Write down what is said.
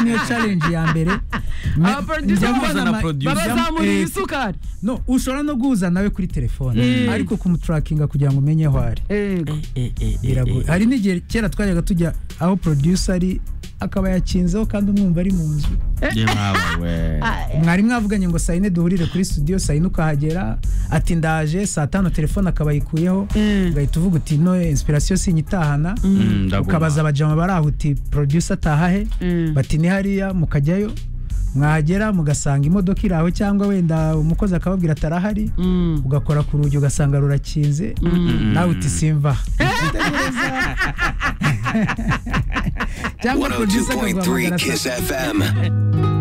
niyo challenge ya mbere Me- abaproducer njya bamuzana mbona ama- producer. Eh, bazamuriye isukari no ushobora no guhuza nawe kuri telefone Mm. ariko kumutarakinga kugira ngo umenye aho ari yego biragoye hari n'igihe kera twajyaga tujya aho producer ari akaba yakinzeho kandi umwumva ari mu nzu mwari mwavuganye ngo sayine duhurire kuri studio sayine ukahagera ati ndaje saa tanu telefone akaba ayikuyeho Mm. ugahita uvuga uti no inspiration sinyitahana ukabaza abajama bari aho uti producer ataha he Mm. bati ni hariya mukajyayo mwagera mugasanga imodoka iri aho cyangwa wenda umukozi akababwira atarahari Mm. ugakora ku rugi ugasanga rurakinze nawe uti simva cyangwa producer 102.3 akaguhamagara saa Kiss FM.